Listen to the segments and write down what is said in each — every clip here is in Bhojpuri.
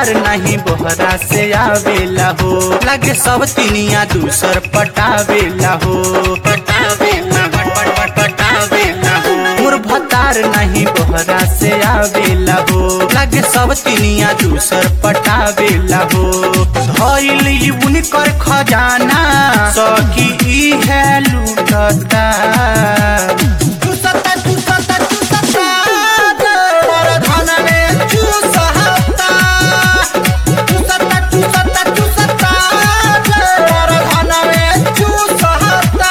भतार नहीं बोहरा से आवेला हो लगे सब तिनिया दूसर पटावेला हो पटावेला पट पट पट पटावेला हो मोर भतार नहीं बोहरा से आवेला हो लगे सब तिनिया दूसर पटावेला हो धइल ई उनकर खजाना सखी ई है लूटता चुसता चुसता चुसता तोर धन में चुसहता चुसता चुसता चुसता तोर धन में चुसहता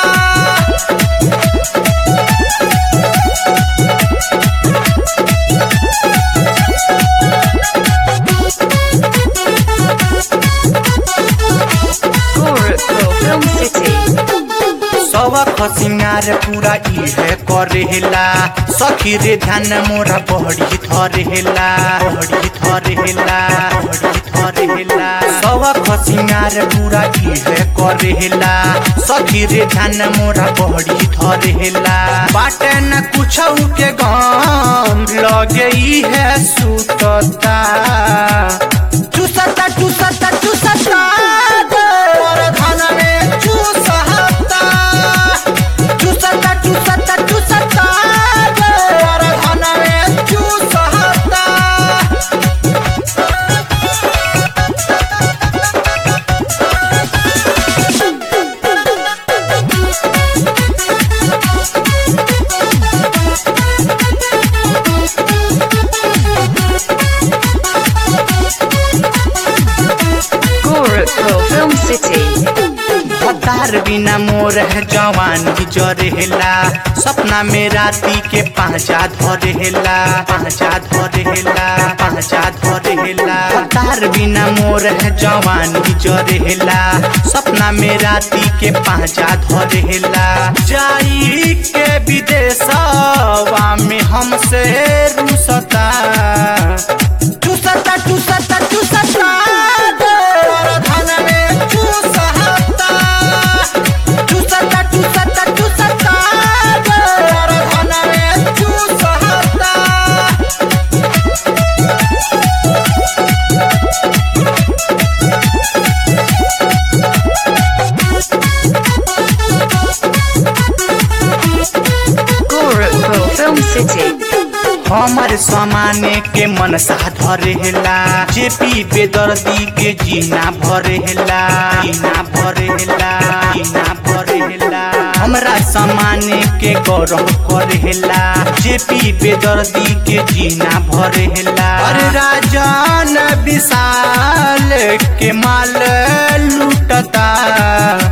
Gorakhpur Film City. सबक सिंगार पूरा इहे करेला सखी रे ध्यान मोरा बहड़ी थरेला बहड़ी थरेला बहड़ी थरेला सबक सिंगार पूरा इहे करेला सखी रे ध्यान मोरा बहड़ी थरेला बाटे न कुछ के गम लगे इहे सुतता चुसता चुसता चुसता तोर धन में चुसहता चुसता चुसता चुसता तोर धन में चुसहता Gorakhpur Film City. भतार बिना मोर है जवानी जरेला सपना में राती के पांचा धरेला पांचा धरेला पांचा धरेला भतार बिना मोर है जवानी जरेला सपना में राती के पांचा धरेला जाई के विदेशवा में हमसे रुसता चुसता चुसता चुसता तोर धन में चुसहता चुसता चुसता चुसता तोर धन में चुसहता Gorakhpur Film City. हमर समाने के मन सा धरेला जेपी बेदर्दी के जीना भरेला जीना भरेला जीना भरेला हमरा समाने के गौरव करेला जेपी बेदर्दी के जीना भरेला अरे राजन विशाल के माल लूटता